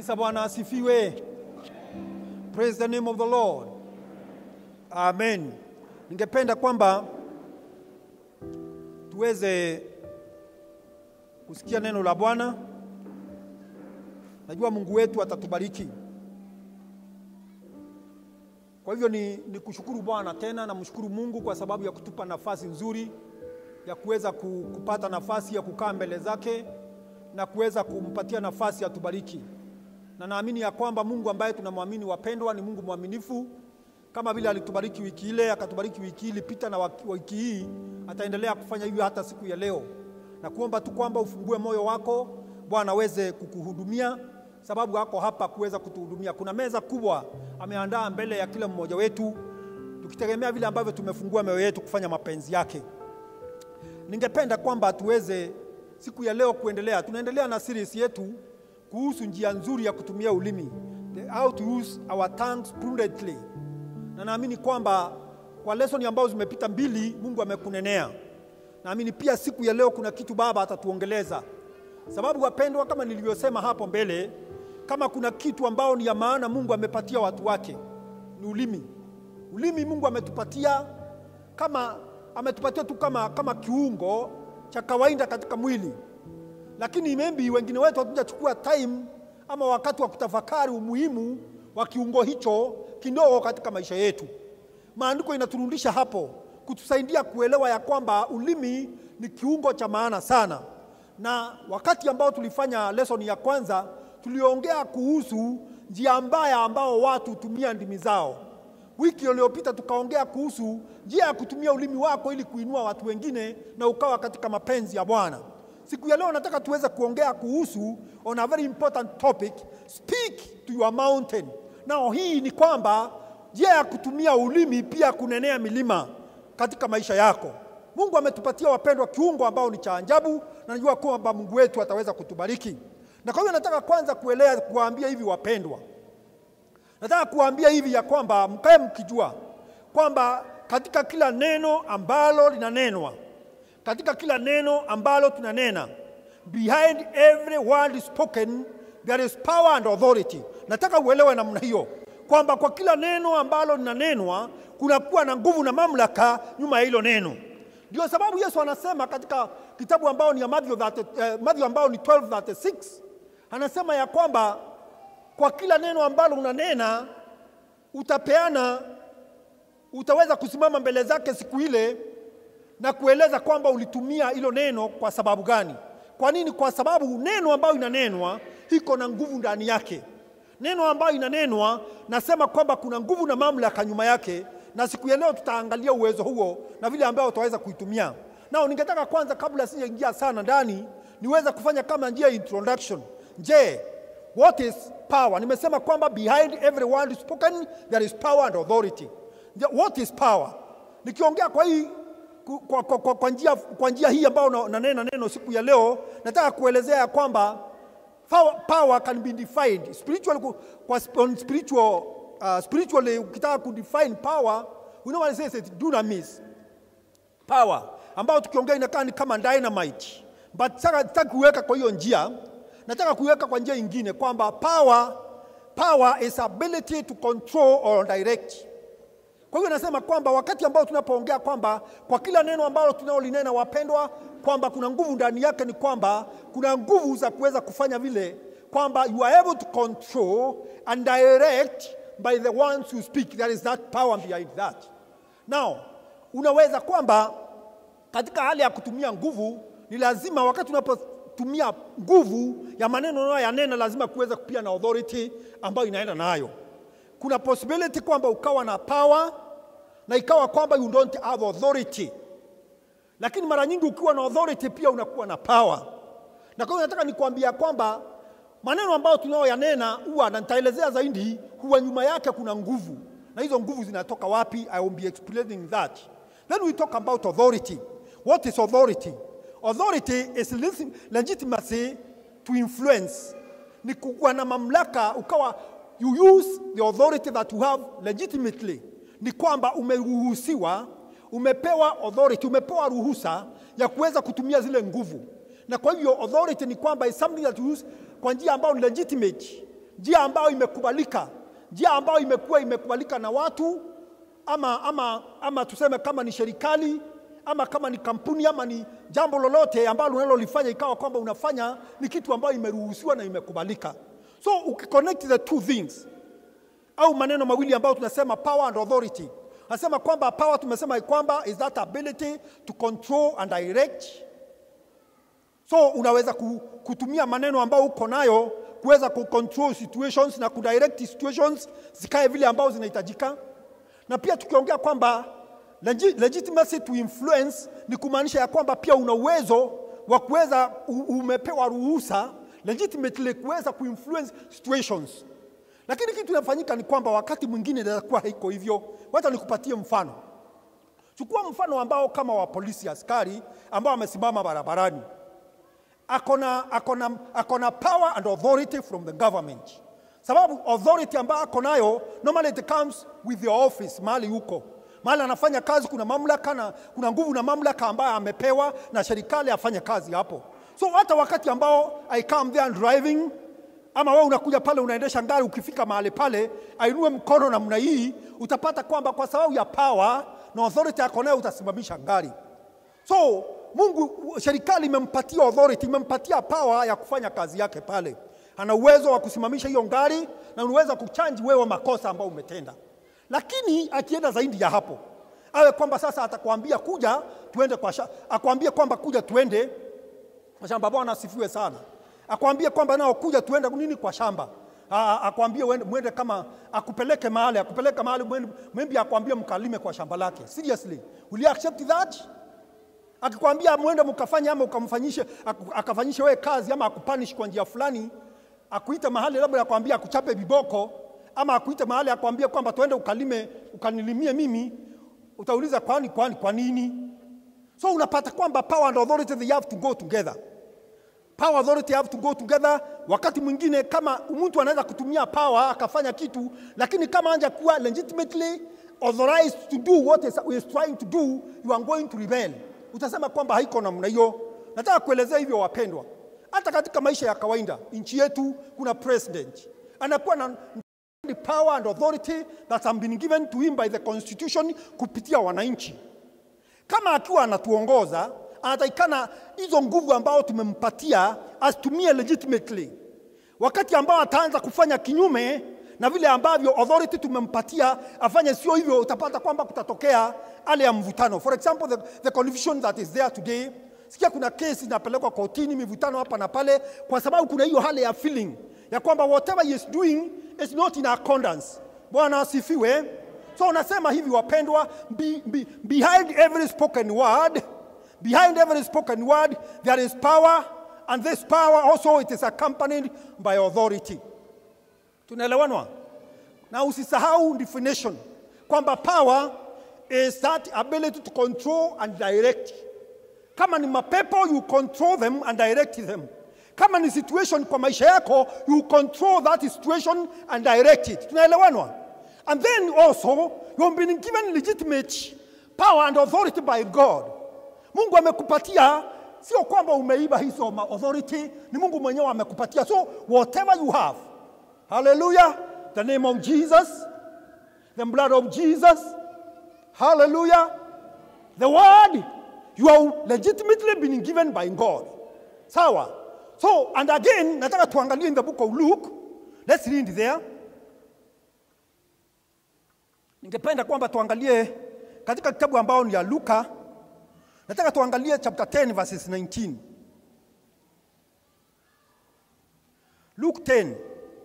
Kanisa, Bwana asifiwe. Praise the name of the Lord. Amen. Ningependa kwamba tuweze kusikia neno la Bwana. Najua Mungu wetu atatubariki. Kwa hivyo ni, ni kushukuru Bwana tena, namshukuru Mungu kwa sababu ya kutupa nafasi nzuri ya kuweza ku- kupata nafasi ya kukaa mbele zake na kuweza kumpatia nafasi atubariki, na naamini ya kwamba Mungu ambaye tunamwamini wapendwa, ni Mungu mwaminifu. Kama vile alitubariki wiki ile, akatubariki wiki ilipita na waki- wiki hii, ataendelea kufanya hivyo hata siku ya leo, na kuomba tu kwamba ufungue moyo wako, Bwana aweze kukuhudumia, sababu ako hapa kuweza kutuhudumia. Kuna meza kubwa ameandaa mbele ya kila mmoja wetu, tukitegemea vile ambavyo tumefungua mioyo yetu kufanya mapenzi yake. Ningependa kwamba tuweze siku ya leo kuendelea, tunaendelea na series yetu kuhusu njia nzuri ya kutumia ulimi, the how to use our tongues prudently, na naamini kwamba kwa lesson ambazo zimepita mbili, Mungu amekunenea. Naamini pia siku ya leo kuna kitu Baba atatuongeleza, sababu wapendwa, kama nilivyosema hapo mbele, kama kuna kitu ambao ni ya maana Mungu amepatia watu wake ni ulimi. Ulimi Mungu ametupatia kama ametupatia tu kama, kama kiungo cha kawaida katika mwili, lakini maybe wengine wetu hatujachukua time ama wakati wa kutafakari umuhimu wa kiungo hicho kidogo katika maisha yetu. Maandiko inaturudisha hapo kutusaidia kuelewa ya kwamba ulimi ni kiungo cha maana sana, na wakati ambao tulifanya lesson ya kwanza tuliongea kuhusu njia mbaya ambao watu hutumia ndimi zao. Wiki iliyopita tukaongea kuhusu njia ya kutumia ulimi wako ili kuinua watu wengine na ukawa katika mapenzi ya Bwana. Siku ya leo nataka tuweze kuongea kuhusu on a very important topic, speak to your mountain. Nao hii ni kwamba njia ya kutumia ulimi pia kunenea milima katika maisha yako. Mungu ametupatia wapendwa kiungo ambao ni cha ajabu, na najua kwamba Mungu wetu ataweza kutubariki. Na kwa hiyo nataka kwanza kuelea kuwaambia hivi wapendwa, nataka kuwaambia hivi ya kwamba mkae mkijua kwamba katika kila neno ambalo linanenwa, katika kila neno ambalo tunanena, behind every word spoken there is power and authority. Nataka uelewe namna hiyo kwamba kwa kila neno ambalo linanenwa kunakuwa na nguvu na mamlaka nyuma ya hilo neno. Ndio sababu Yesu anasema katika kitabu ambao ni ya Mathayo 30, eh, Mathayo ambao ni 12:36 anasema ya kwamba kwa kila neno ambalo unanena utapeana, utaweza kusimama mbele zake siku ile na kueleza kwamba ulitumia hilo neno kwa sababu gani. Kwa nini? Kwa sababu neno ambayo inanenwa iko na nguvu ndani yake. Neno ambayo inanenwa, nasema kwamba kuna nguvu na mamlaka nyuma yake, na siku ya leo tutaangalia uwezo huo na vile ambao utaweza kuitumia. Nao ningetaka kwanza, kabla sijaingia sana ndani, niweze kufanya kama njia ya introduction. Je, what is power? Nimesema kwamba behind every word spoken there is power and authority. Je, What is power? Nikiongea kwa hii ku- kwa, kwa, kwa, kwa, njia, kwa njia hii ambayo na- nanena neno siku ya leo, nataka kuelezea ya kwamba power, power can be defined spiritual, kwa sp- on spiritual, uh, spiritually ukitaka kudefine power, we know what it says, it's dunamis power ambayo tukiongea inakaa ni kama dynamite, but sasa nataka kuiweka kwa hiyo njia, nataka kuiweka kwa njia ingine kwamba power, power is ability to control or direct. Kwa hiyo nasema kwamba wakati ambao tunapoongea kwamba kwa kila neno ambalo tunaolinena wapendwa, kwamba kuna nguvu ndani yake, ni kwamba kuna nguvu za kuweza kufanya vile kwamba you are able to control and direct by the ones who speak. There is that power behind that. Now, unaweza kwamba katika hali ya kutumia nguvu ni lazima, wakati unapotumia nguvu ya maneno unayoyanena, lazima kuweza pia na authority ambayo inaenda nayo. Kuna possibility kwamba ukawa na power na ikawa kwamba you don't have authority, lakini mara nyingi ukiwa na authority pia unakuwa na power. Na kwa hiyo nataka nikuambia kwamba maneno ambayo tunayoyanena huwa, na nitaelezea zaidi, huwa nyuma yake kuna nguvu, na hizo nguvu zinatoka wapi? I will be explaining that. Then we talk about authority. What is authority? Authority is leg- legitimacy to influence, ni kuwa na mamlaka ukawa you use the authority that you have legitimately, ni kwamba umeruhusiwa, umepewa authority, umepewa ruhusa ya kuweza kutumia zile nguvu na kwa hivyo authority ni kwamba is something that you use kwa njia ambayo ni legitimate njia ambayo imekubalika, njia ambayo imekuwa imekubalika na watu ama, ama, ama tuseme kama ni serikali ama kama ni kampuni ama ni jambo lolote ambalo unalolifanya ikawa kwamba unafanya ni kitu ambayo imeruhusiwa na imekubalika. So ukiconnect the two things au maneno mawili ambayo tunasema power and authority, nasema kwamba power tumesema kwamba is that ability to control and direct. So unaweza ku- kutumia maneno ambayo uko nayo kuweza kucontrol situations na kudirect situations zikae vile ambao zinahitajika, na pia tukiongea kwamba legi- legitimacy to influence ni kumaanisha ya kwamba pia una uwezo wa kuweza u- umepewa ruhusa legitimately kuweza kuinfluence situations lakini kitu inafanyika ni kwamba wakati mwingine inakuwa haiko hivyo. Wacha nikupatie mfano. Chukua mfano ambao kama wa polisi askari ambao amesimama barabarani, akona, akona, akona power and authority from the government, sababu authority ambayo ako nayo normally it comes with the office mahali huko mahali anafanya kazi, kuna mamlaka na kuna nguvu na mamlaka ambayo amepewa na serikali afanye kazi hapo. So hata wakati ambao I come there and driving ama wewe unakuja pale unaendesha gari, ukifika mahali pale ainue mkono namna hii, utapata kwamba kwa sababu ya power na authority yako nayo utasimamisha gari. So Mungu, serikali imempatia authority, imempatia power ya kufanya kazi yake pale. Ana uwezo wa kusimamisha hiyo gari na unaweza kuchanji wewe makosa ambayo umetenda, lakini akienda zaidi ya hapo, awe kwamba sasa atakwambia kuja tuende kwa sha, akwambie kwamba kuja tuende kwa shamba. Bwana asifiwe sana. Akwambie kwamba nao kuja tuende nini kwa shamba. A- Akwambie uende- mwende kama akupeleke mahali, akupeleke mahali mwende, maybe akwambie mkalime kwa shamba lake. Seriously, will you accept that? Akikwambia mwende mkafanye ama ukamfanyishe aku- akafanyishe wewe kazi ama akupanish kwa njia fulani, akuite mahali labda akwambia akuchape viboko ama akuite mahali akwambie kwamba tuende ukalime ukanilimie mimi, utauliza kwani kwani kwa nini? So unapata kwamba power and authority they have to go together. Power authority have to go together. Wakati mwingine kama mtu anaweza kutumia power akafanya kitu, lakini kama anja kuwa legitimately authorized to do what is, is trying to do, you are going to rebel. Utasema kwamba haiko namna hiyo. Nataka kuelezea hivyo wapendwa, hata katika maisha ya kawaida nchi yetu kuna president anakuwa na the power and authority that have been given to him by the constitution kupitia wananchi kama akiwa anatuongoza anatakikana hizo nguvu ambao tumempatia asitumie legitimately. Wakati ambao ataanza kufanya kinyume na vile ambavyo authority tumempatia afanye sio hivyo, utapata kwamba kutatokea hali ya mvutano. For example, the, the confusion that is there today. Sikia kuna kesi inapelekwa kotini, mivutano hapa na pale, kwa sababu kuna hiyo hali ya feeling ya kwamba whatever he is doing is not in accordance. Bwana asifiwe. So unasema hivi wapendwa, be, be, behind every spoken word, behind every spoken word there is power and this power also it is accompanied by authority. Tunaelewanwa? Na usisahau definition kwamba power is that ability to control and direct. Kama ni mapepo you control them and direct them. Kama ni situation kwa maisha yako you control that situation and direct it. Tunaelewanwa? And then also you have been given legitimate power and authority by God. Mungu amekupatia sio kwamba umeiba hizo ma- authority, ni Mungu mwenyewe amekupatia. So whatever you have, hallelujah, the name of Jesus, the blood of Jesus, hallelujah, the word you have legitimately been given by God. Sawa. So and again nataka tuangalie in the book of Luke. Let's read there. Ningependa kwamba tuangalie katika kitabu ambao ni ya Luka. Nataka tuangalie chapter 10 verses 19. Luke 10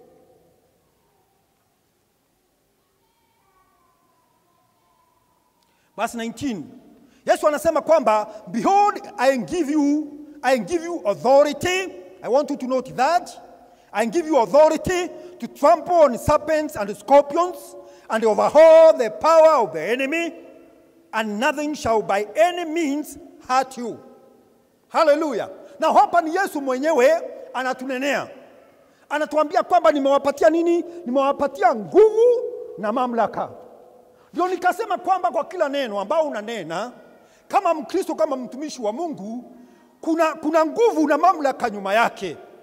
verse 19. Yesu anasema kwamba behold I give you I give you authority. I want you to note that. I give you authority to trample on serpents and scorpions and overhaul the power of the enemy and nothing shall by any means hurt you. Haleluya. Na hapa ni Yesu mwenyewe anatunenea, anatuambia kwamba nimewapatia nini? Nimewapatia nguvu na mamlaka. Ndio nikasema kwamba kwa kila neno ambao unanena kama Mkristo, kama mtumishi wa Mungu, kuna, kuna nguvu na mamlaka nyuma yake.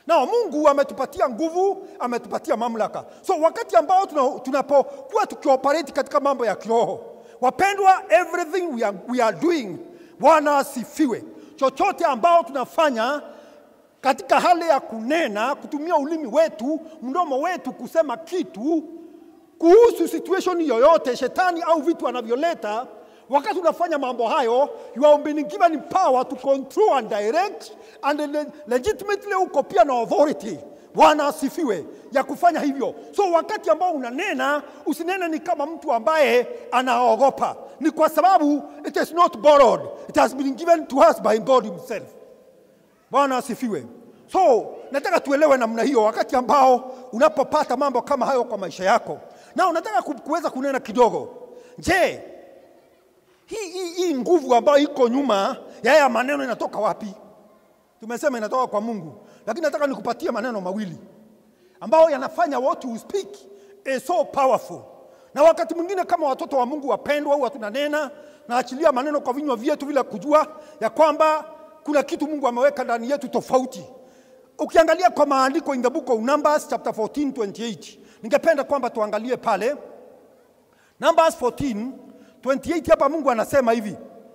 Na Mungu ametupatia nguvu, ametupatia mamlaka. So wakati ambao tuna- tunapokuwa tukioperate katika mambo ya kiroho, wapendwa, everything we are, we are doing, Bwana asifiwe, chochote ambao tunafanya katika hali ya kunena, kutumia ulimi wetu, mdomo wetu kusema kitu kuhusu situation yoyote, shetani au vitu anavyoleta. Wakati unafanya mambo hayo, you are being given power to control and direct and le- legitimately uko pia na authority. Bwana asifiwe ya kufanya hivyo. So wakati ambao unanena, usinene ni kama mtu ambaye anaogopa, ni kwa sababu it is not borrowed, it has been given to us by God himself. Bwana asifiwe. So nataka tuelewe namna hiyo, wakati ambao unapopata mambo kama hayo kwa maisha yako, na unataka ku- kuweza kunena kidogo. Je, hii, hii, hii nguvu ambayo iko nyuma ya haya maneno inatoka wapi? Tumesema inatoka kwa Mungu, lakini nataka nikupatie maneno mawili ambayo yanafanya what you speak is so powerful. Na wakati mwingine kama watoto wa Mungu wapendwa, huwa tunanena naachilia maneno kwa vinywa vyetu bila kujua ya kwamba kuna kitu Mungu ameweka ndani yetu tofauti. Ukiangalia kwa maandiko in the book of Numbers chapter 14 28, ningependa kwamba tuangalie pale Numbers 14 28. Hapa Mungu anasema hivi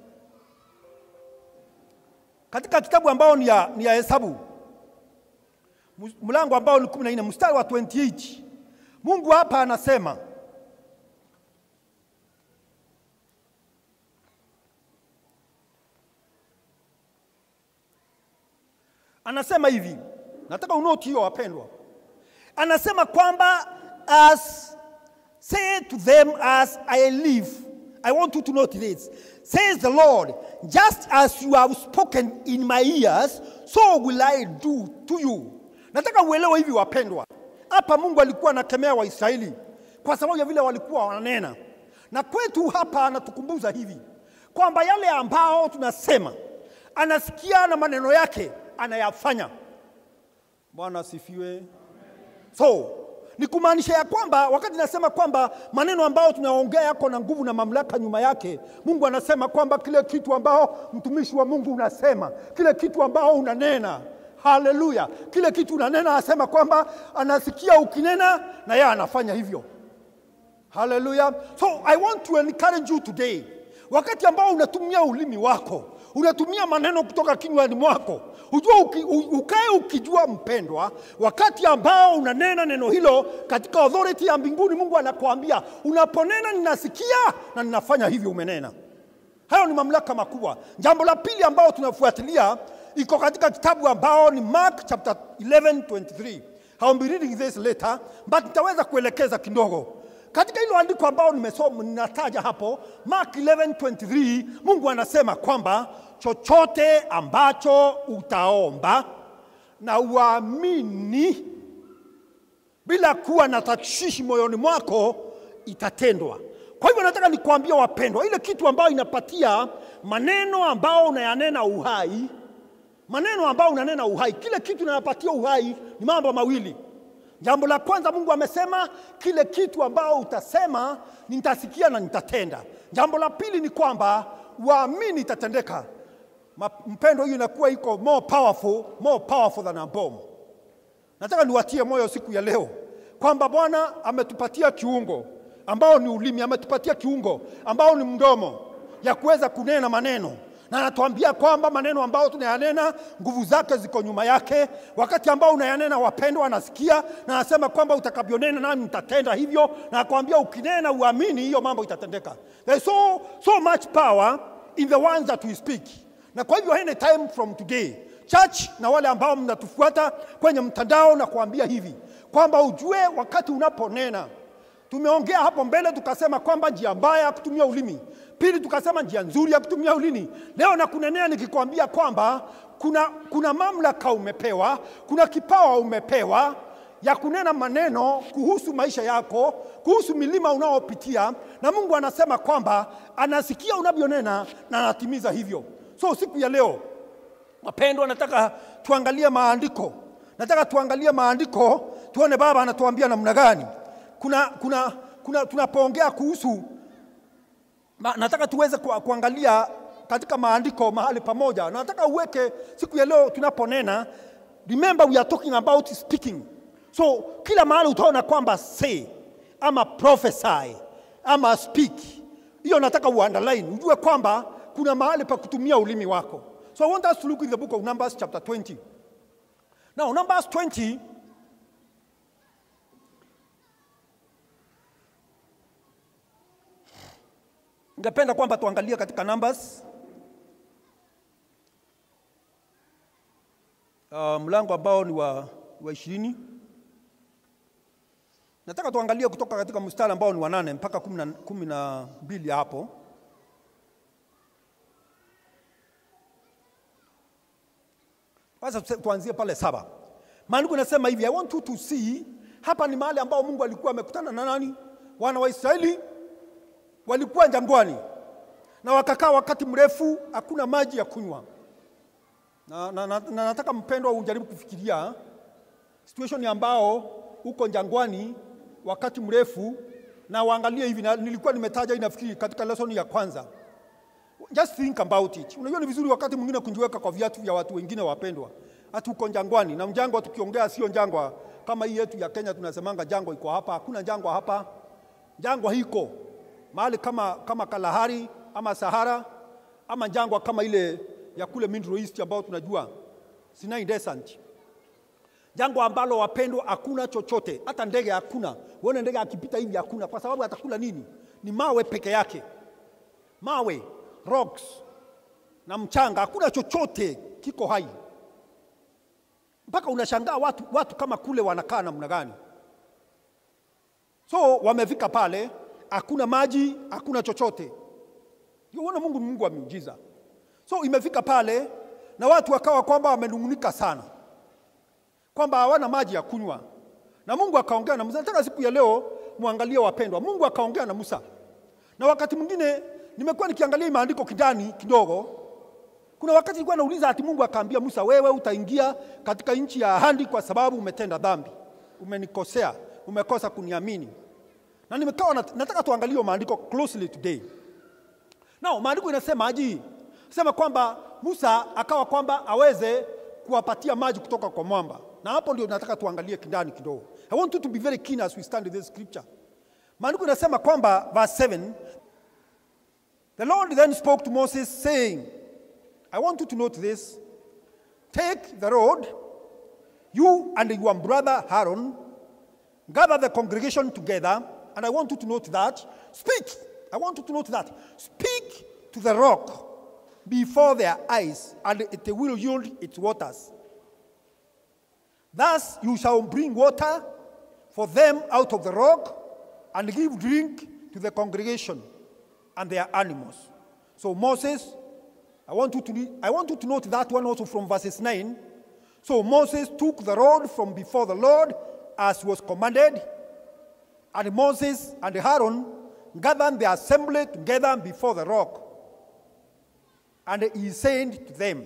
katika kitabu ambao ni ya, ni ya Hesabu Mus- mlango ambao ni 14 mstari wa 28 Mungu hapa anasema anasema hivi, nataka unoti hiyo wapendwa, anasema kwamba as say to them as I live, I want you to note this, says the Lord, just as you have spoken in my ears, so will I do to you. Nataka uelewe hivi wapendwa, hapa Mungu alikuwa anakemea Waisraeli kwa sababu ya vile walikuwa wananena, na kwetu hapa anatukumbuza hivi kwamba yale ambao tunasema anasikia na maneno yake anayafanya. Bwana asifiwe. So ni kumaanisha ya kwamba wakati nasema kwamba maneno ambayo tunaongea yako na nguvu na mamlaka nyuma yake, Mungu anasema kwamba kile kitu ambao mtumishi wa Mungu unasema, kile kitu ambao unanena Haleluya! Kile kitu unanena, anasema kwamba anasikia ukinena na yeye anafanya hivyo. Haleluya! So I want to encourage you today, wakati ambao unatumia ulimi wako, unatumia maneno kutoka kinywani mwako, ujue uki, u- ukae ukijua mpendwa, wakati ambao unanena neno hilo katika authority ya mbinguni, Mungu anakuambia unaponena, ninasikia na ninafanya hivyo, umenena. Hayo ni mamlaka makubwa. Jambo la pili ambao tunafuatilia iko katika kitabu ambao ni Mark chapter 11 23. I'll be reading this later, but nitaweza kuelekeza kidogo katika hilo andiko ambao nimesoma ninataja hapo Mark 11:23 Mungu anasema kwamba chochote ambacho utaomba na uamini bila kuwa na tashwishi moyoni mwako itatendwa. Kwa hivyo nataka nikuambia wapendwa, ile kitu ambayo inapatia maneno ambao unayanena uhai, maneno ambao unanena uhai, kile kitu inayopatia uhai ni mambo mawili. Jambo la kwanza, Mungu amesema kile kitu ambao utasema nitasikia na nitatenda. Jambo la pili ni kwamba waamini itatendeka. Ma- Mpendo, hiyo inakuwa iko more powerful, more powerful than a bomb. Nataka niwatie moyo siku ya leo kwamba Bwana ametupatia kiungo ambao ni ulimi, ametupatia kiungo ambao ni mdomo ya kuweza kunena maneno na anatuambia kwamba maneno ambayo tunayanena nguvu zake ziko nyuma yake. Wakati ambao unayanena, wapendwa, anasikia na anasema kwamba utakavyonena nami nitatenda hivyo, na akwambia ukinena uamini, hiyo mambo itatendeka. There is so, so much power in the words that we speak. Na kwa hivyo any time from today church na wale ambao mnatufuata kwenye mtandao na kuambia hivi kwamba ujue wakati unaponena Tumeongea hapo mbele tukasema kwamba njia mbaya ya kutumia ulimi, pili tukasema njia nzuri ya kutumia ulimi. Leo na kunenea nikikwambia kwamba kuna, kuna mamlaka umepewa, kuna kipawa umepewa ya kunena maneno kuhusu maisha yako, kuhusu milima unaopitia, na Mungu anasema kwamba anasikia unavyonena na anatimiza hivyo. So siku ya leo Wapendwa, nataka tuangalie maandiko, nataka tuangalie maandiko tuone Baba anatuambia namna gani. Kuna, kuna, kuna tunapoongea kuhusu ma, nataka tuweze ku, kuangalia katika maandiko mahali pamoja. Nataka uweke siku ya leo tunaponena remember we are talking about speaking so kila mahali utaona kwamba say ama prophesy ama speak hiyo nataka uunderline ujue kwamba kuna mahali pa kutumia ulimi wako so i want us to look in the book of numbers chapter 20 now numbers 20 ningependa kwamba tuangalie katika numbers uh, mlango ambao ni wa, wa ishirini nataka tuangalie kutoka katika mstari ambao ni wa nane mpaka kumi na- kumi na mbili hapo sasa tuse- tuanzie pale saba maandiko inasema hivi i want you to see hapa ni mahali ambao mungu alikuwa amekutana na nani wana wa israeli walikuwa jangwani na wakakaa wakati mrefu hakuna maji ya kunywa na, na, na, na nataka mpendwa ujaribu kufikiria situation ambao uko jangwani wakati mrefu na waangalie hivi na, nilikuwa nimetaja hii nafikiri katika lesson ya kwanza just think about it unajua ni vizuri wakati mwingine kujiweka kwa viatu vya watu wengine wapendwa hata uko jangwani na mjangwa tukiongea sio jangwa kama hii yetu ya Kenya tunasemanga jangwa iko hapa hakuna jangwa hapa jangwa hiko mahali kama, kama Kalahari ama Sahara ama jangwa kama ile ya kule Middle East ambao tunajua Sinai Desert jangwa ambalo wapendwa hakuna chochote hata ndege hakuna uone ndege akipita hivi hakuna kwa sababu atakula nini ni mawe peke yake mawe rocks na mchanga hakuna chochote kiko hai mpaka unashangaa watu, watu kama kule wanakaa namna gani so wamefika pale hakuna maji hakuna chochote uona mungu ni mungu wa miujiza so imefika pale na watu wakawa kwamba wamenung'unika sana kwamba hawana maji ya kunywa na mungu akaongea na musa nataka siku ya leo mwangalie wapendwa mungu akaongea na musa na wakati mwingine nimekuwa nikiangalia hii maandiko kindani kidogo kuna wakati nilikuwa nauliza ati mungu akaambia musa wewe utaingia katika nchi ya ahadi kwa sababu umetenda dhambi umenikosea umekosa kuniamini na nimekawa nat- nataka tuangalie hiyo maandiko closely today Now, maandiko inasema aji sema kwamba Musa akawa kwamba aweze kuwapatia maji kutoka kwa mwamba, na hapo ndio nataka tuangalie kindani kidogo. I want you to be very keen as we stand in this scripture. Maandiko inasema kwamba verse 7 The Lord then spoke to Moses saying, I want you to note this. Take the rod, you and your brother Aaron, gather the congregation together, and I want you to note that. Speak. I want you to note that. Speak to the rock before their eyes, and it will yield its waters. Thus you shall bring water for them out of the rock, and give drink to the congregation and their animals. So Moses, I want you to read- I want you to note that one also from verses 9. So Moses took the rod from before the Lord as was commanded, and Moses and Aaron gathered the assembly together before the rock. And he said to them,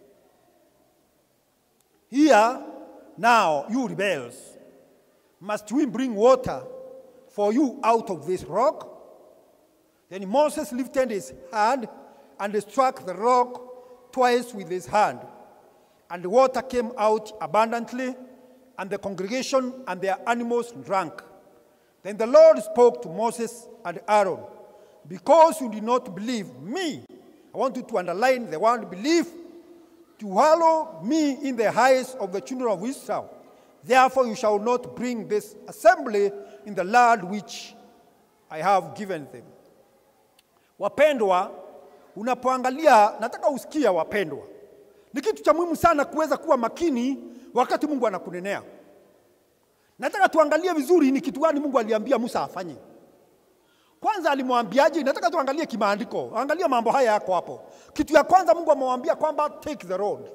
Here now, you rebels, must we bring water for you out of this rock? Then Moses lifted his hand and struck the rock twice with his hand, and the water came out abundantly, and the congregation and their animals drank. Then the Lord spoke to Moses and Aaron, Because you did not believe me, I want you to underline the word believe, to hallow me in the eyes of the children of Israel. Therefore, you shall not bring this assembly in the land which I have given them. Wapendwa, unapoangalia, nataka usikia wapendwa, ni kitu cha muhimu sana kuweza kuwa makini wakati Mungu anakunenea. Nataka tuangalie vizuri ni kitu gani Mungu aliambia Musa afanye. Kwanza alimwambiaje? Nataka tuangalie kimaandiko, angalia mambo haya yako hapo. Kitu ya kwanza Mungu amemwambia kwamba take the road,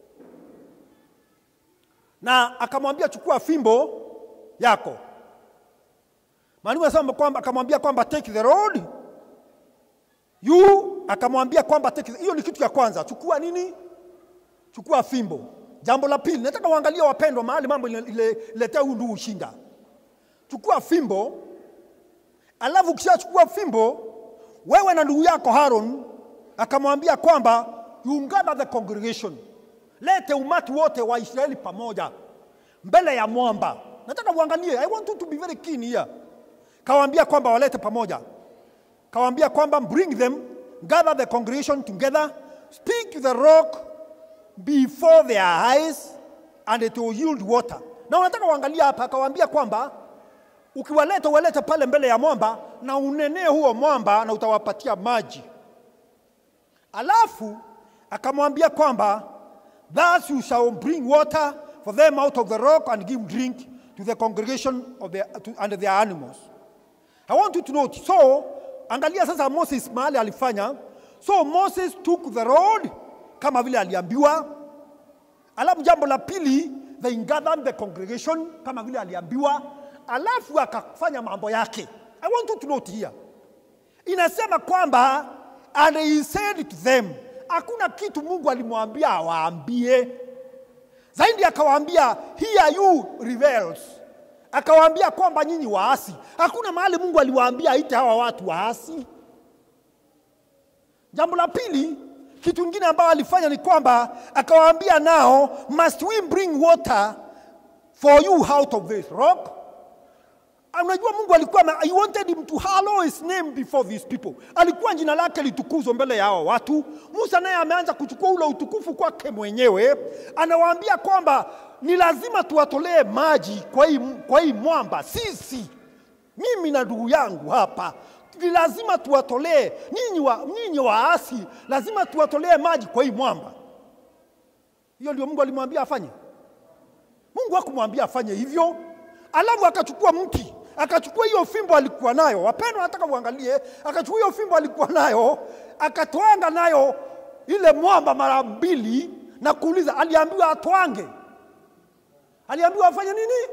na akamwambia chukua fimbo yako. Maandiko yanasema kwamba akamwambia kwamba take the road you, akamwambia kwamba take the... hiyo ni kitu ya kwanza, chukua nini? Chukua fimbo. Jambo la pili, nataka uangalie wapendwa, mahali mambo iletea huu ndugu ushinda. Chukua fimbo, alafu ukishachukua fimbo, wewe na ndugu yako Aaron, akamwambia kwamba you gather the congregation, lete umati wote wa Israeli pamoja mbele ya mwamba. Nataka uangalie, I want you to be very keen here. Kawaambia kwamba walete pamoja, kawaambia kwamba bring them, gather the congregation together, speak to the rock before their eyes and it will yield water. Na wanataka uangalia hapa, akawaambia kwamba ukiwaleta uwalete pale mbele ya mwamba na unenee huo mwamba na utawapatia maji. Alafu akamwambia kwamba thus you shall bring water for them out of the rock and give drink to the congregation of their, to, and their animals. I want you to note. So, angalia sasa Moses mahali alifanya. So Moses took the road kama vile aliambiwa. Alafu jambo la pili, they gathered the congregation kama vile aliambiwa. Alafu akafanya mambo yake. I want you to note here. Inasema kwamba and he said to them, hakuna kitu Mungu alimwambia awaambie. Zaidi akawaambia here you rebels, akawaambia kwamba nyinyi waasi. Hakuna mahali Mungu aliwaambia aite hawa watu waasi. Jambo la pili, kitu kingine ambayo alifanya ni kwamba akawaambia nao, must we bring water for you out of this rock? Unajua Mungu alikuwa na, he wanted him to hallow his name before these people. Alikuwa jina lake litukuzwe mbele ya hao watu. Musa naye ameanza kuchukua ule utukufu kwake mwenyewe, anawaambia kwamba ni lazima tuwatolee maji kwa hii, kwa hii mwamba. Sisi mimi na ndugu yangu hapa ni lazima tuwatolee nyinyi wa, nyinyi waasi, lazima tuwatolee maji kwa hii mwamba. Hiyo ndio Mungu alimwambia afanye. Mungu hakumwambia afanye hivyo. Alafu akachukua mti, akachukua hiyo fimbo alikuwa nayo. Wapendwa, nataka uangalie, akachukua hiyo fimbo alikuwa nayo, akatwanga nayo ile mwamba mara mbili na kuuliza, aliambiwa atwange, aliambiwa afanye nini?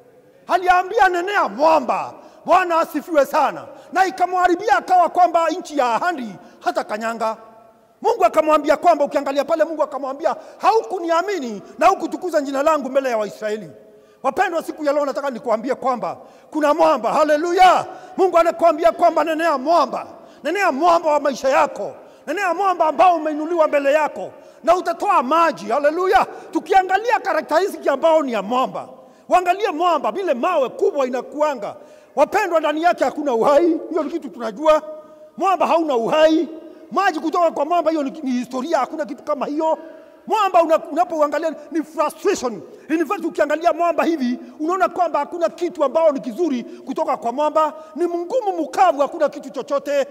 Aliambia nenea mwamba. Bwana asifiwe sana. Na ikamwharibia akawa kwamba nchi ya ahadi hata kanyanga. Mungu akamwambia kwamba, ukiangalia pale, Mungu akamwambia haukuniamini na hukutukuza jina langu mbele ya Waisraeli. Wapendwa, siku ya leo nataka nikuambie kwamba kuna mwamba. Haleluya! Mungu anakuambia kwamba nenea mwamba, nenea mwamba wa maisha yako, nenea mwamba ambao umeinuliwa mbele yako na utatoa maji. Haleluya! Tukiangalia karakteristiki ambao ni ya mwamba, waangalie mwamba vile mawe kubwa inakuanga. Wapendwa, ndani yake hakuna uhai. Hiyo ni kitu tunajua, mwamba hauna uhai. Maji kutoka kwa mwamba, hiyo ni, ni historia. Hakuna kitu kama hiyo. Mwamba unapoangalia ni frustration. In fact, ukiangalia mwamba hivi unaona kwamba hakuna kitu ambao ni kizuri kutoka kwa mwamba, ni mgumu mkavu, hakuna kitu chochote.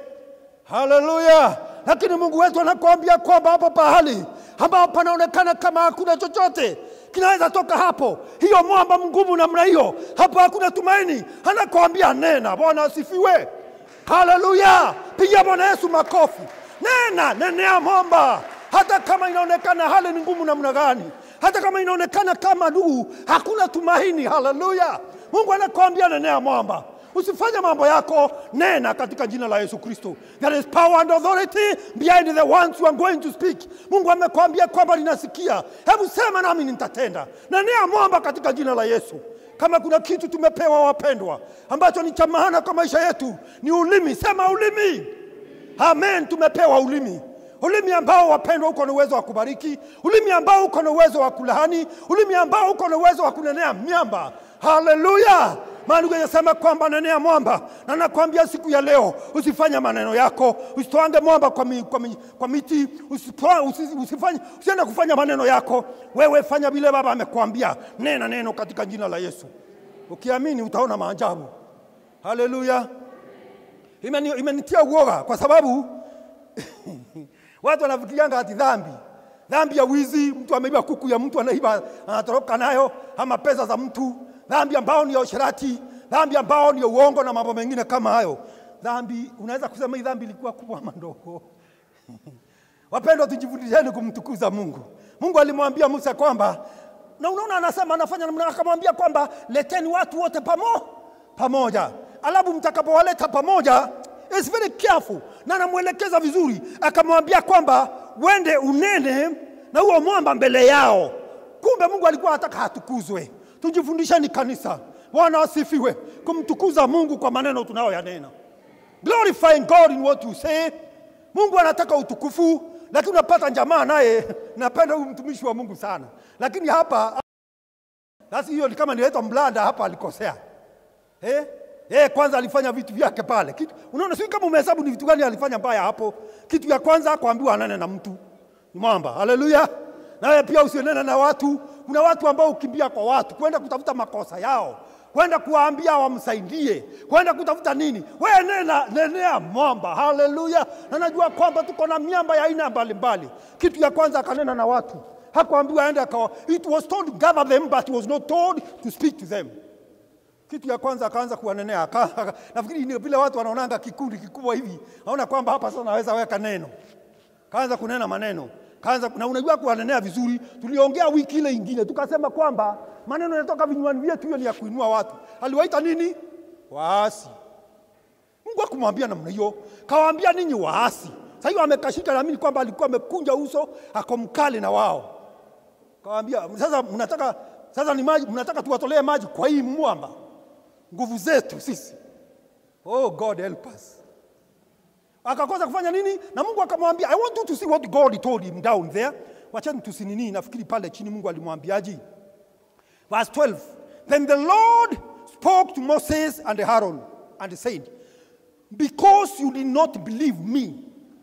Haleluya! Lakini Mungu wetu anakuambia kwamba hapo pahali ambao panaonekana kama hakuna chochote kinaweza toka hapo, hiyo mwamba mgumu namna hiyo, hapo hakuna tumaini. Anakuambia nena. Bwana asifiwe, haleluya! Pigia Bwana Yesu makofi. Nena, nenea mwamba hata kama inaonekana hali ni ngumu namna gani, hata kama inaonekana kama ndugu hakuna tumaini. Haleluya! Mungu anakuambia nenea mwamba, usifanye mambo yako, nena katika jina la Yesu Kristo. There is power and authority behind the ones you are going to speak. Mungu amekwambia kwamba ninasikia, hebu sema nami nitatenda. Nenea mwamba katika jina la Yesu. Kama kuna kitu tumepewa wapendwa, ambacho ni cha maana kwa maisha yetu ni ulimi. Sema ulimi. Amen, tumepewa ulimi ulimi ambao wapendwa, uko na uwezo wa kubariki, ulimi ambao uko na uwezo wa kulaani, ulimi ambao uko na uwezo wa kunenea miamba. Haleluya! Maandiko yanasema kwamba nenea mwamba, na nakwambia siku ya leo usifanye maneno yako, usitoange mwamba kwa, mi, kwa, mi, kwa miti, usitoa, usi, usifanye, usiende kufanya maneno yako. Wewe fanya vile Baba amekwambia, nena neno katika jina la Yesu. Ukiamini utaona maajabu. Haleluya! Imeni, imenitia uoga kwa sababu Watu wanafikirianga ati dhambi, dhambi ya wizi, mtu ameiba kuku ya mtu anaiba, anatoroka nayo, ama pesa za mtu, dhambi ambao ni ya usherati, dhambi ambao ni ya uongo na mambo mengine kama hayo. Dhambi unaweza kusema hii dhambi ilikuwa kubwa ama ndogo? Wapendwa, tujifundisheni kumtukuza Mungu. Mungu alimwambia Musa kwamba, na unaona anasema anafanya namna, akamwambia kwamba leteni watu wote pamo pamoja, alafu mtakapowaleta pamoja is very careful na anamwelekeza vizuri, akamwambia kwamba wende unene na huo mwamba mbele yao. Kumbe Mungu alikuwa anataka hatukuzwe. Tujifundisheni kanisa, Bwana asifiwe, kumtukuza Mungu kwa maneno tunayoyanena, glorifying God in what you say. Mungu anataka utukufu lakini unapata jamaa naye napenda huyu mtumishi wa Mungu sana, lakini hapa sasa hiyo ni kama niletwa mblanda hapa, alikosea eh? Eh, kwanza alifanya vitu vyake pale. Kitu, unaona sio kama umehesabu ni vitu gani alifanya mbaya hapo. Kitu ya kwanza kuambiwa anane na mtu ni mwamba. Haleluya. Nawe pia usionene na watu. Kuna watu ambao ukimbia kwa watu kwenda kutafuta makosa yao, kwenda kuwaambia wamsaidie, kwenda kutafuta nini. Wewe nena, nenea mwamba. Haleluya. Na najua kwamba tuko na miamba ya aina mbalimbali. Kitu ya kwanza akanena na watu, hakuambiwa aende akawa. It was told to gather them but it was not told to speak to them. Kitu ya kwanza akaanza kuwanenea. aka- aka- Nafikiri ni vile watu wanaonanga kikundi kikubwa hivi, naona kwamba hapa sasa naweza weka neno. Kaanza kunena maneno, kaanza na unajua kuwanenea vizuri. Tuliongea wiki ile ingine tukasema kwamba maneno yanatoka vinywani vyetu, hiyo ni ya kuinua watu. Aliwaita nini? Waasi. Mungu akumwambia namna hiyo, kawaambia ninyi waasi. Sasa hiyo amekashika, naamini kwamba alikuwa amekunja uso, ako mkali na wao. Kawaambia sasa, mnataka sasa ni maji, mnataka tuwatolee maji kwa hii mwamba, nguvu zetu sisi. Oh God help us. Akakosa kufanya nini? Na Mungu akamwambia, I want you to see what God told him down there. Wachani tusinini, nafikiri pale chini Mungu alimwambiaje? Verse 12. Then the Lord spoke to Moses and Aaron and said, Because you did not believe me.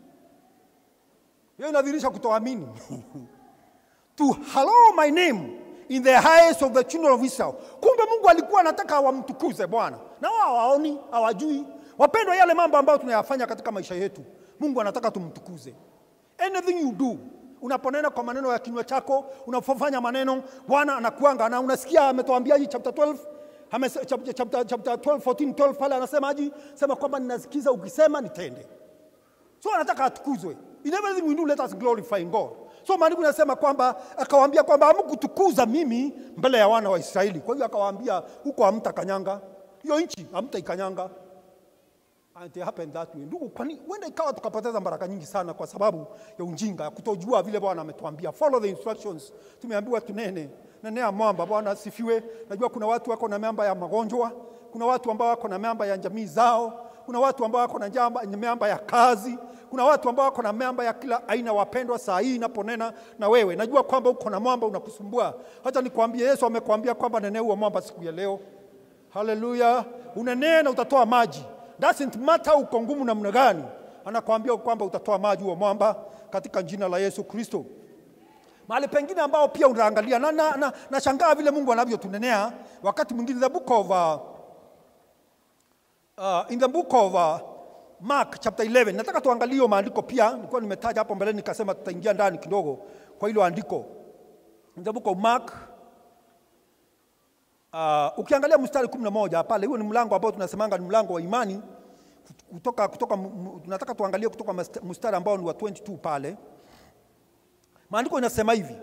Hiyo inadhihirisha kutoamini. to hallow my name in the eyes of the children of Israel. Kumbe Mungu alikuwa anataka wamtukuze Bwana, na wao hawaoni, hawajui. Wapendwa, yale mambo ambayo tunayafanya katika maisha yetu, Mungu anataka tumtukuze. Anything you do, unaponena kwa maneno ya kinywa chako, unapofanya maneno, Bwana anakuanga na unasikia ametuambiaje chapter 12 Amese- chapter, chapter, chapter 12, 14, 12 pale anasemaje? Sema kwamba ninasikiza ukisema nitende. So anataka atukuzwe. In everything we do, let us glorify God. So maandiko inasema kwamba akawaambia kwamba hamkutukuza mimi mbele ya wana wa Israeli. Kwa hiyo akawaambia huko hamtakanyanga. Hiyo nchi hamtaikanyanga. And it happened that way. Ndugu, kwani huenda ikawa tukapoteza baraka nyingi sana kwa sababu ya ujinga, ya kutojua vile Bwana ametuambia. Follow the instructions. Tumeambiwa tunene. Nenea mwamba. Bwana asifiwe. Najua kuna watu wako na miamba ya magonjwa, kuna watu ambao wako na miamba ya jamii zao, kuna watu ambao wako na jamba- miamba ya kazi, kuna watu ambao wako na miamba ya kila aina. Wapendwa, saa hii inaponena na wewe, najua kwamba uko na mwamba unakusumbua. Hata nikwambie, Yesu amekwambia kwamba nenea huo mwamba siku ya leo. Haleluya! Unenee na utatoa maji. Doesn't matter uko ngumu namna gani, anakwambia kwamba utatoa maji huo mwamba katika jina la Yesu Kristo. Mahali pengine ambao pia unaangalia na, na, na, nashangaa vile Mungu anavyotunenea wakati mwingine the book of uh, uh, in the book of uh, Mark chapter 11. Nataka tuangalie hiyo maandiko pia, nilikuwa nimetaja hapo mbele nikasema tutaingia ndani kidogo kwa hilo andiko. In the book of Mark Uh, ukiangalia mstari kumi na moja pale, huo ni mlango ambao tunasemanga ni mlango wa imani kutoka, kutoka, m- m- tunataka tuangalie kutoka mast- mstari ambao ni wa 22 pale. Maandiko inasema hivi,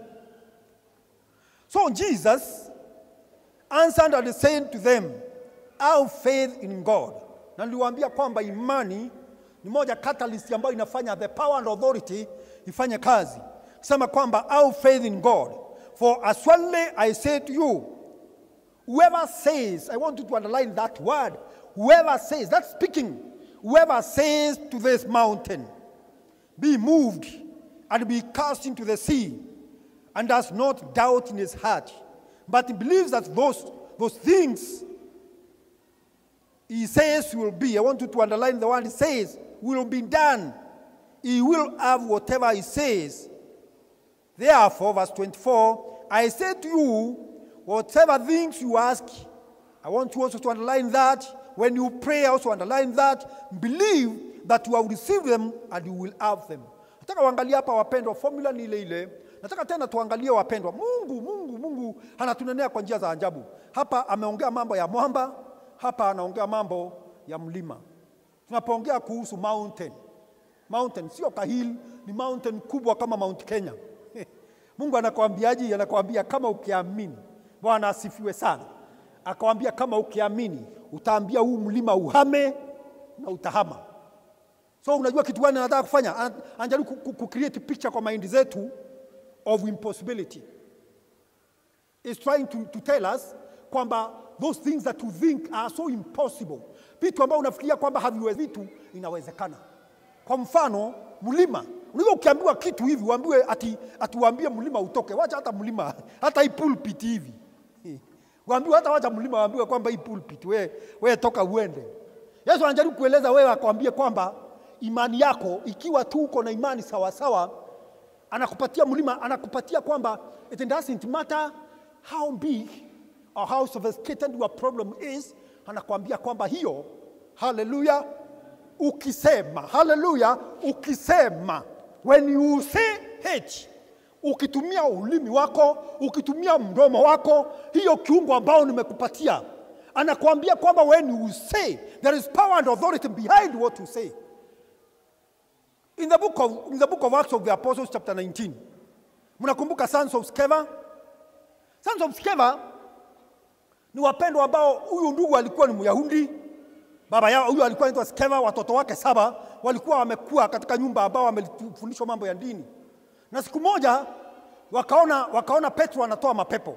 so Jesus answered and said to them, have faith in God. Na niliwaambia kwamba imani ni moja catalyst ambayo inafanya the power and authority ifanye kazi, kusema kwamba have faith in God, for as surely I say to you Whoever says, I want you to underline that word. Whoever says, that's speaking. Whoever says to this mountain, be moved and be cast into the sea, and does not doubt in his heart, but believes that those, those things he says will be, I want you to underline the word he says, will be done. He will have whatever he says. Therefore, verse 24, I say to you, whatever things you ask, I want you also to underline that. When you pray, also underline that. Believe that you have received them and you will have them. Nataka uangalie hapa wapendwa, formula ni ile ile. Nataka tena tuangalie wapendwa, Mungu Mungu Mungu anatunenea kwa njia za ajabu. Hapa ameongea mambo ya mwamba, hapa anaongea mambo ya mlima. Tunapoongea kuhusu mountain, mountain sio kahil, ni mountain kubwa kama Mount Kenya. Mungu anakwambiaje? Anakwambia kama ukiamini. Bwana asifiwe sana. Akawambia kama ukiamini utaambia huu mlima uhame na utahama. So unajua kitu gani anataka kufanya? Ana- Anajaribu ku- ku- ku create picture kwa maindi zetu of impossibility. Is trying to, to tell us kwamba those things that you think are so impossible, vitu ambavyo unafikiria kwamba haviwezi, vitu inawezekana. Kwa mfano mlima, Unajua ukiambiwa kitu hivi uambiwe ati atuambie mlima utoke. Wacha hata mlima, hata hii pulpit hivi. Waambiwe hata wacha mlima waambiwe kwamba hii pulpit we, we toka uende. Yesu anajaribu kueleza wewe akwambie kwamba imani yako ikiwa tu uko na imani sawa sawa, anakupatia mlima, anakupatia kwamba it doesn't matter how big or how sophisticated your problem is, anakuambia kwamba hiyo, haleluya, ukisema haleluya, ukisema when you say H, ukitumia ulimi wako, ukitumia mdomo wako, hiyo kiungo ambao nimekupatia, anakuambia kwamba when you say there is power and authority behind what you say. In the book of, in the book of Acts of the Apostles chapter 19, mnakumbuka sons of Sceva? Sons of Sceva ni wapendwa ambao huyu ndugu alikuwa ni Myahudi, baba yao huyu alikuwa anaitwa Skeva, watoto wake saba walikuwa wamekuwa katika nyumba ambao wamefundishwa mambo ya dini, na siku moja wakaona, wakaona Petro anatoa mapepo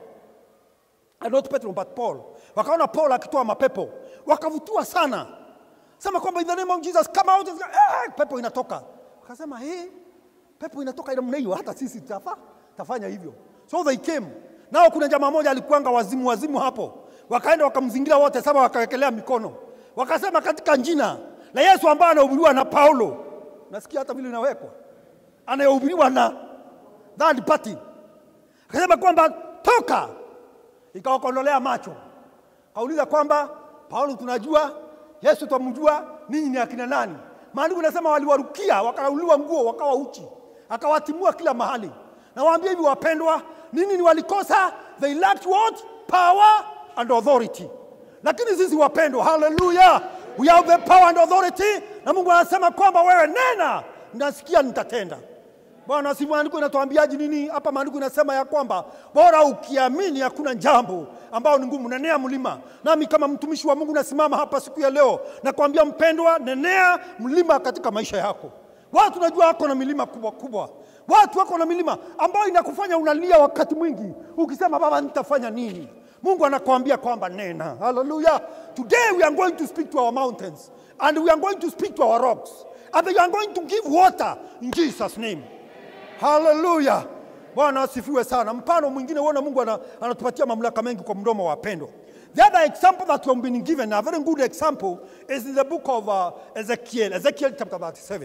And not Petro but Paul, wakaona Paul akitoa mapepo, wakavutiwa sana, sema kwamba in the name of Jesus come out, eh, pepo inatoka. Wakasema hey, pepo inatoka namna hiyo, hata sisi tutafa, tafanya hivyo. So they came nao, kuna jamaa moja alikuanga wazimu wazimu hapo, wakaenda wakamzingira wote saba, wakawekelea mikono, wakasema katika jina la Yesu ambaye anahubiriwa na Paulo, nasikia hata vile inawekwa, anayehubiriwa na third party, akasema kwamba toka, ikawakondolea macho, kauliza kwamba Paulo tunajua, Yesu twamjua, ninyi ni akina nani? Maandiko nasema waliwarukia, wakarauliwa nguo, wakawa uchi, akawatimua kila mahali. Na waambie hivi wapendwa, nini ni walikosa? They lacked what? Power and authority. Lakini sisi wapendwa, haleluya, we have the power and authority, na Mungu anasema kwamba wewe nena, nasikia nitatenda. Bwana, si maandiko inatuambiaje nini hapa? Maandiko inasema ya kwamba bora ukiamini, hakuna jambo ambao ni ngumu. Nenea mlima. Nami kama mtumishi wa Mungu nasimama hapa siku ya leo nakwambia mpendwa, nenea mlima katika maisha yako. Watu najua wako na milima kubwa kubwa, watu wako na milima ambayo inakufanya unalia wakati mwingi ukisema, Baba, nitafanya nini? Mungu anakuambia kwamba nena. Haleluya! Today we are going to speak to our mountains and we are going to speak to our rocks and we are going to give water in Jesus name. Haleluya! Bwana asifiwe sana. Mfano mwingine uona Mungu ana- anatupatia mamlaka mengi kwa mdomo wa pendo. The other example that we have been given, a very good example, is in the book of uh, Ezekiel, Ezekiel chapter 37.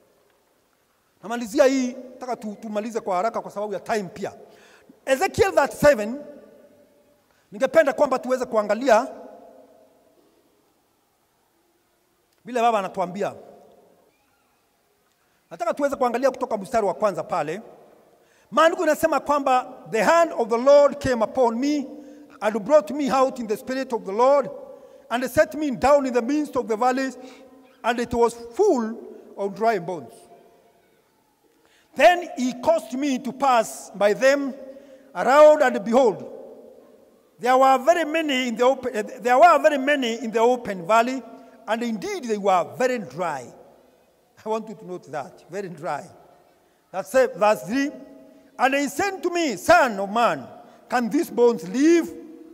Namalizia hii, nataka tu, tumalize kwa haraka kwa sababu ya time pia. Ezekiel 37, ningependa kwamba tuweze kuangalia vile baba anatuambia. Nataka tuweze kuangalia kutoka mstari wa kwanza pale. Maandiko inasema kwamba the hand of the Lord came upon me and brought me out in the spirit of the Lord and set me down in the midst of the valleys and it was full of dry bones. Then he caused me to pass by them around and behold, there were very many in the open, eh, there were very many in the open valley and indeed they were very dry. I want you to note that. Very dry. That's it, verse 3. And he said to me, Son of man, can these bones live?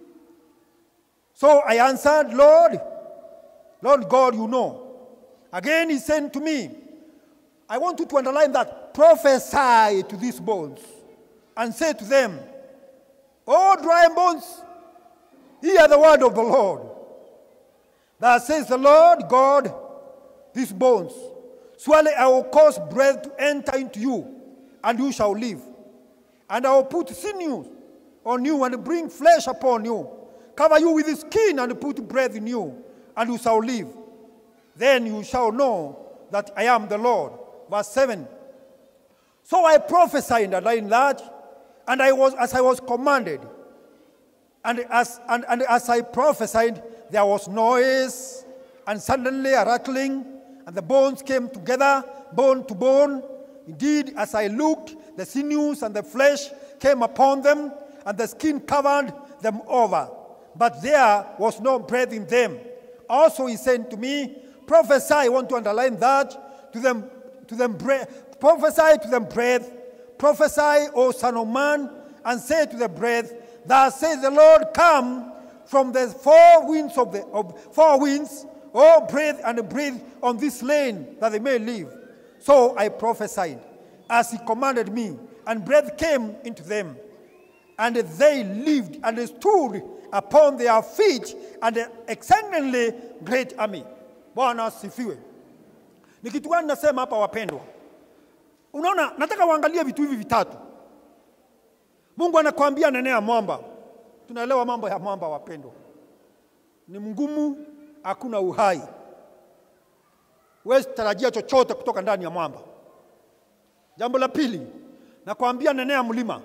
So I answered, Lord, Lord God, you know. Again he said to me, I want you to underline that prophesy to these bones and say to them, O dry bones, hear the word of the Lord. Thus says the Lord God, these bones. Surely I will cause breath to enter into you, and you shall live. And I will put sinews on you and bring flesh upon you, cover you with skin and put breath in you, and you shall live. Then you shall know that I am the Lord. Verse 7. So I prophesied and I enlarged, and I was as I was commanded. And as, and, and as I prophesied, there was noise, and suddenly a rattling, and the bones came together, bone to bone. Indeed, as I looked, the sinews and the flesh came upon them, and the skin covered them over. But there was no breath in them. Also, he said to me, Prophesy, I want to underline that, to them, to them breath, prophesy to them breath, prophesy, O Son of Man, and say to the breath, Thus says the Lord, Come from the four winds of the of four winds, O breathe and breathe on this land that they may live. So I prophesied, as he commanded me, and breath came into them. And they lived and stood upon their feet, and an exceedingly great army. Bwana asifiwe. Ni kitu gani nasema hapa wapendwa? Unaona, nataka uangalie vitu hivi vitatu. Mungu anakwambia nenea mwamba. Tunaelewa mambo ya mwamba wapendwa, ni mgumu, hakuna uhai, huwezi tarajia chochote kutoka ndani ya mwamba. Jambo la pili, nakwambia nenea mlima.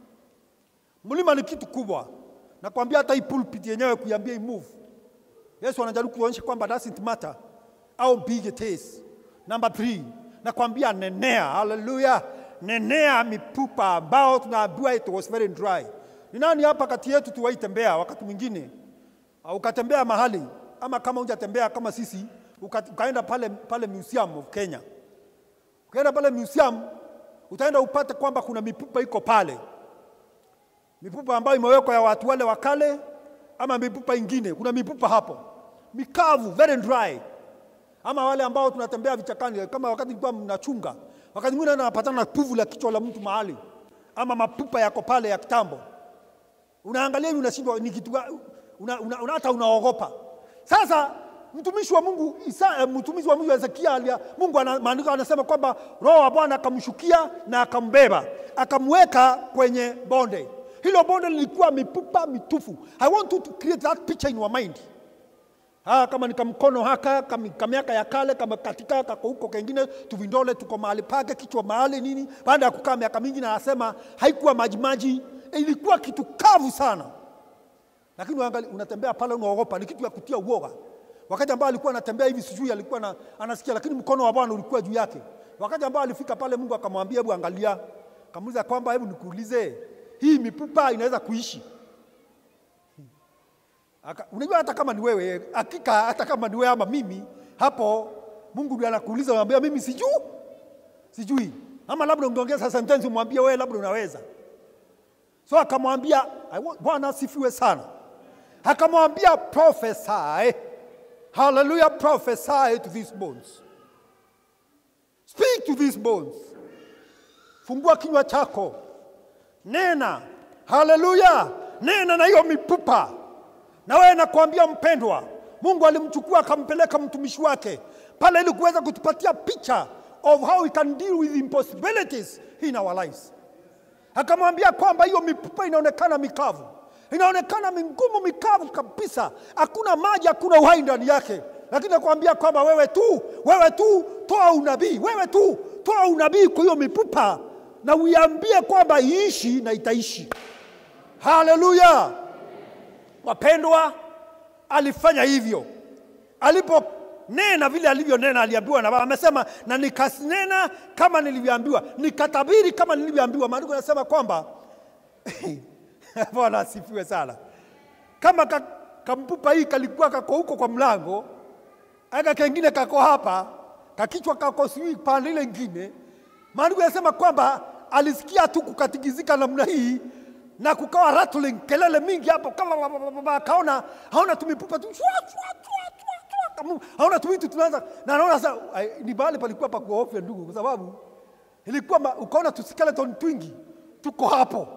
Mlima ni kitu kubwa, nakwambia hata hii pulpit yenyewe kuiambia imove. Yesu anajaribu kuonyesha kwamba doesn't matter how big it is. Number three, nakwambia nenea, haleluya, nenea mipupa ambao tunaambiwa it was very dry. Ni nani hapa kati yetu tuwahi tembea wakati mwingine au ukatembea mahali ama kama hujatembea kama sisi uka, ukaenda pale, pale museum of Kenya, ukaenda pale museum utaenda upate kwamba kuna mipupa iko pale, mipupa ambayo imewekwa ya watu wale wa kale ama mipupa ingine. Kuna mipupa hapo mikavu, very dry, ama wale ambao tunatembea vichakani, kama wakati nilikuwa mnachunga, wakati mwingine napatana na puvu la kichwa la mtu mahali, ama mapupa yako pale ya kitambo, unaangalia hivi unashindwa ni kitu gani, una, una, una, hata unaogopa. Sasa mtumishi wa Mungu Isa, eh, mtumishi wa Mungu Hezekia, alia- Mungu ana, maandiko anasema kwamba roho wa Bwana akamshukia na akambeba akamweka kwenye bonde. Hilo bonde lilikuwa mipupa mitufu. I want you to create that picture in your mind. Ah, kama ni kamkono haka kam- kamiaka ya kale kama katika kako huko kengine tuvindole tuko mahali pake kichwa mahali nini, baada ya kukaa miaka mingi, na anasema haikuwa majimaji, ilikuwa kitu kavu sana lakini uangali, unatembea pale unaogopa, ni kitu ya kutia uoga. Wakati ambao alikuwa anatembea hivi, sijui alikuwa na, anasikia, lakini mkono wa Bwana ulikuwa juu yake. Wakati ambao alifika pale, Mungu akamwambia, hebu angalia, akamuuliza kwamba hebu nikuulize, hii mipupa inaweza kuishi? Aka, unajua hata kama ni wewe, hakika hata kama ni wewe ama mimi, hapo Mungu ndiye anakuuliza, unamwambia mimi sijui, sijui, ama labda ungeongeza sentence umwambie wewe, labda unaweza So akamwambia, I want- Bwana asifiwe sana. Akamwambia prophesy, hallelujah, prophesy to these bones. Speak to these bones. Fungua kinywa chako, nena, haleluya, nena na hiyo mipupa. Na wewe nakwambia mpendwa, Mungu alimchukua akampeleka mtumishi wake pale ili kuweza kutupatia picha of how we can deal with impossibilities in our lives akamwambia kwamba hiyo mipupa inaonekana mikavu, inaonekana mingumu, mikavu kabisa, hakuna maji, hakuna uhai ndani yake, lakini nakwambia kwamba wewe tu, wewe tu toa unabii, wewe tu toa unabii kwa hiyo mipupa na uiambie kwamba iishi na itaishi. Haleluya! Wapendwa, alifanya hivyo aliponena vile alivyonena, aliambiwa na Baba. Amesema na nikasinena kama nilivyoambiwa, nikatabiri kama nilivyoambiwa. Maandiko yanasema kwamba Bwana asifiwe sana. Kama ka, kampupa hii kalikuwa kako huko kwa mlango, aka kengine kako hapa, kakichwa kako sijui pande ile ingine. Maandiko yanasema kwamba alisikia tu kukatikizika namna hii na kukawa rattling, kelele mingi hapo, kama akaona haona tumipupa tu shwa, shwa, shwa, shwa, shwa, kama- haona tumitu tunaanza na anaona sasa ai, ni mahali palikuwa pa kuogofya ndugu, kwa sababu ilikuwa ma- ukaona tu skeleton twingi tuko hapo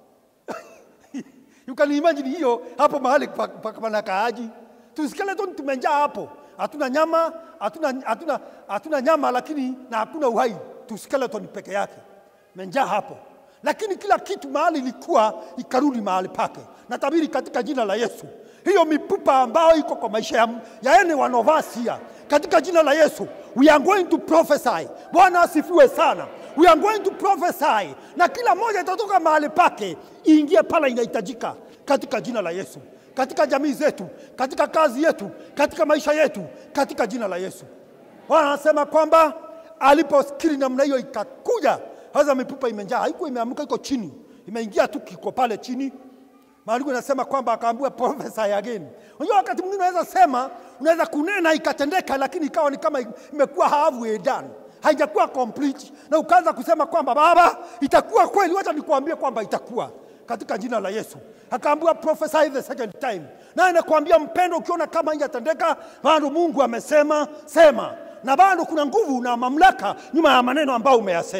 you can imagine hiyo hapo mahali pa- pa- panakaaji tu skeleton tumejaa hapo, hatuna nyama, hatuna hatuna hatuna nyama, lakini na hakuna uhai, tu skeleton peke yake menjaa hapo, lakini kila kitu mahali ilikuwa ikarudi mahali pake. Natabiri katika jina la Yesu, hiyo mipupa ambayo iko kwa maisha ya, ya anyone of us here, katika jina la Yesu we are going to prophesy. Bwana asifiwe sana. We are going to prophesy, na kila moja itatoka mahali pake iingie pale inahitajika, katika jina la Yesu, katika jamii zetu, katika kazi yetu, katika maisha yetu, katika jina la Yesu. Bwana anasema kwamba aliposikiri namna hiyo ikakuja sasa, mipupa imejaa, haikuwa imeamka, iko chini, imeingia tu, kiko pale chini. Maandiko yanasema kwamba akaambiwa prophesy again. Unajua, wakati mwingine unaweza sema, unaweza kunena ikatendeka, lakini ikawa ni kama imekuwa halfway done, haijakuwa complete, na ukaanza kusema kwamba Baba, itakuwa kweli, wacha nikuambie kwamba itakuwa katika jina la Yesu. Akaambiwa prophesy the second time, naye nakwambia mpendo, ukiona kama haijatendeka, bado Mungu amesema sema, na bado kuna nguvu na mamlaka nyuma ya maneno ambayo umeyasema.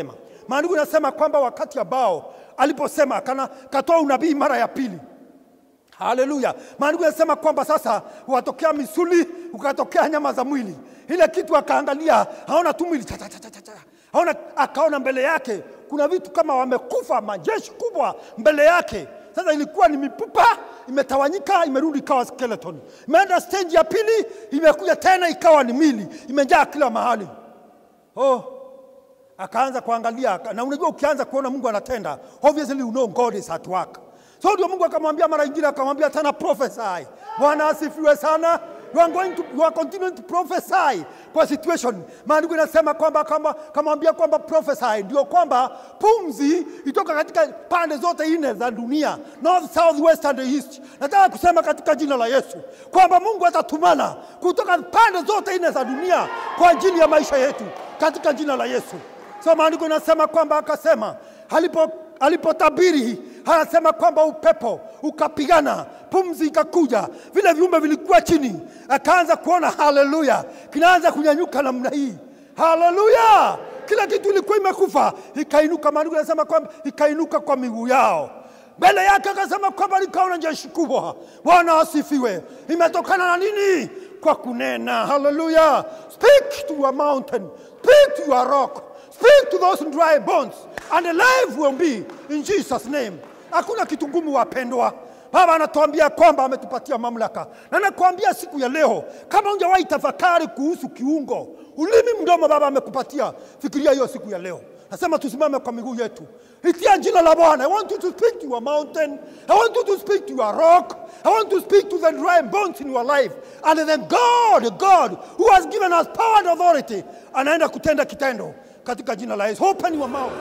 Maandiko inasema kwamba wakati ambao aliposema kana katoa unabii mara ya pili Haleluya. Maandiko yanasema kwamba sasa watokea misuli, ukatokea nyama za mwili. Ile kitu akaangalia, haona tu mwili cha cha cha cha cha. Haona akaona mbele yake kuna vitu kama wamekufa, majeshi kubwa mbele yake. Sasa ilikuwa ni mipupa imetawanyika, imerudi ikawa skeleton. Imeenda stage ya pili, imekuja tena ikawa ni mili, imejaa kila mahali. Oh, akaanza kuangalia, na unajua ukianza kuona Mungu anatenda, obviously you know God is at work. So ndio Mungu akamwambia mara nyingine, akamwambia tena prophesy. Bwana asifiwe sana. You are going to, you are continuing to prophesy kwa situation. Maandiko inasema kwamba kama kamwambia kwamba prophesy ndio kwamba pumzi itoka katika pande zote nne za dunia, north, south, west and east. Nataka kusema katika jina la Yesu kwamba Mungu atatumana kutoka pande zote nne za dunia kwa ajili ya maisha yetu katika jina la Yesu. So maandiko inasema kwamba akasema alipo alipotabiri anasema kwamba upepo ukapigana, pumzi ikakuja, vile viumbe vilikuwa chini, akaanza kuona haleluya, kinaanza kunyanyuka namna hii, haleluya. Kila kitu ilikuwa imekufa, ikainuka. Maandiko yanasema kwamba ikainuka kwa miguu yao mbele yake, akasema kwamba likaona jeshi kubwa. Bwana asifiwe. Imetokana na nini? Kwa kunena. Haleluya. Speak to your mountain, speak to your rock, speak to those dry bones and life will be in Jesus name. Hakuna kitu ngumu wapendwa. Baba anatuambia kwamba ametupatia mamlaka, na nakuambia siku ya leo, kama unjawahi tafakari kuhusu kiungo, ulimi, mdomo, Baba amekupatia, fikiria hiyo siku ya leo. Nasema tusimame kwa miguu yetu, itia jina la Bwana. I want you to speak to your mountain. I want you to speak to your rock. I want to speak to the dry bones in your life. And then God, God who has given us power and authority, anaenda kutenda kitendo katika jina la Yesu. Open your mouth.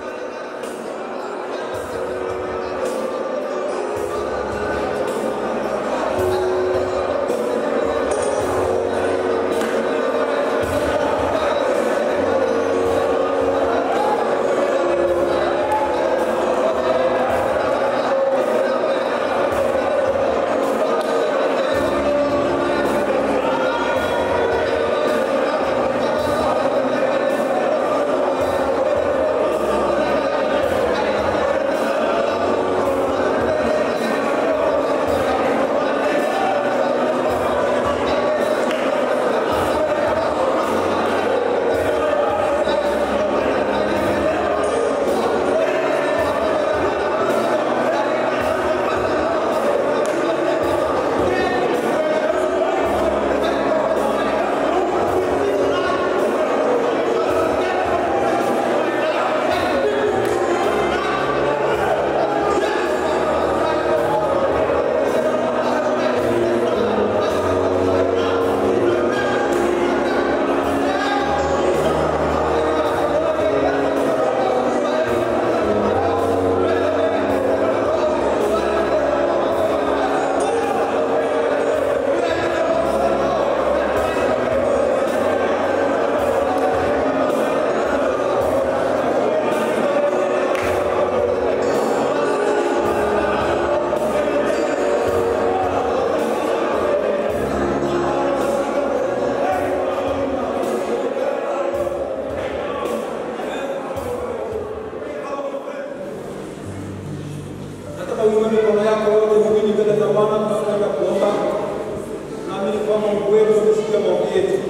Nataka uinue mikono yako yote miwili mbele za Bwana tunapoenda kuomba. Naamini kwamba Mungu wetu amesikia maombi yetu.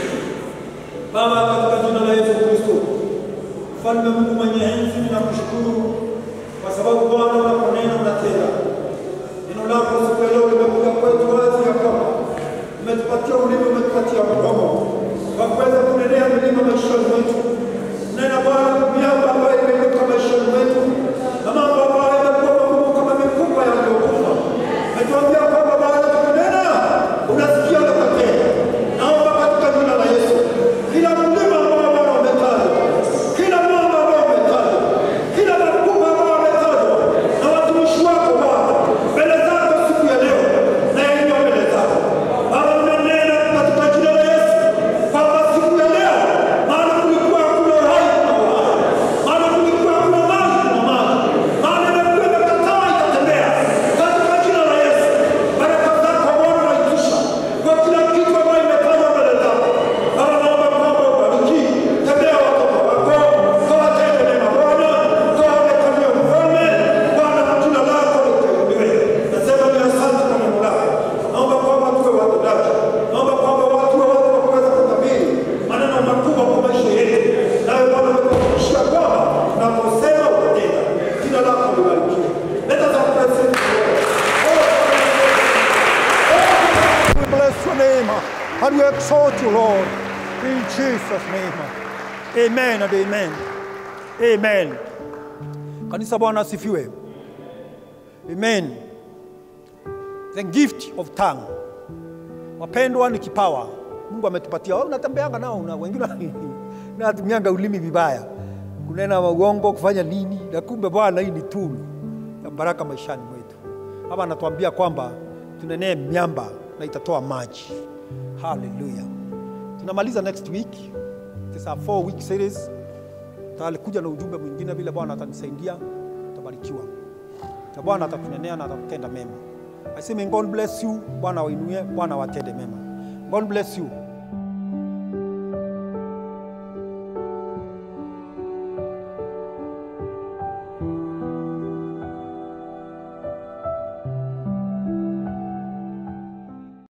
Baba, katika jina la Yesu Kristo, Mfalme Mungu mwenye enzi, ninakushukuru kwa sababu Bwana unaponena unatenda. Neno lako siku ya leo limekuja kwetu wazi ya kwamba umetupatia ulimi, umetupatia mdomo wa kuweza kunenea milima maishani mwetu. Nena Bwana, miamba ambayo imeinuka maishani mwetu na mambo ambayo yamekuwa magumu kama mifupa yaliyokufa. Umetuambia kwamba Bwana tukinena unasikia na kutenda. Naomba katika jina la Yesu, kila mlima ambao Bwana umetajwa, kila mwamba ambao umetajwa, kila makubwa ambao umetajwa na watumishi wako Bwana, mbele zako siku ya leo na yaliyo mbele zako Baba, unanena katika jina la Yesu kwamba siku ya leo, maana kulikuwa hakuna uhai kuna uhai, maana kulikuwa hakuna maji kuna maji, maana imekuwa imekataa ikatembea katika jina la Yesu. And we exalt you, Lord, in Jesus' name. Amen and amen. Amen. Kanisa Bwana asifiwe. Amen. The gift of tongue. Wapendwa, ni kipawa Mungu ametupatia. Wewe unatembeanga nao na wengine natumianga ulimi vibaya, kunena uongo, kufanya nini, na kumbe Bwana, hii ni tool ya baraka maishani mwetu. Hapa anatuambia kwamba tunenee miamba na itatoa maji. Haleluya! Tunamaliza next week. It is a four week series. Talikuja na ujumbe mwingine vile Bwana atanisaidia, tutabarikiwa na Bwana atatunenea na atatutenda mema. I say may God bless you. Bwana wainue, Bwana watende mema. God bless you.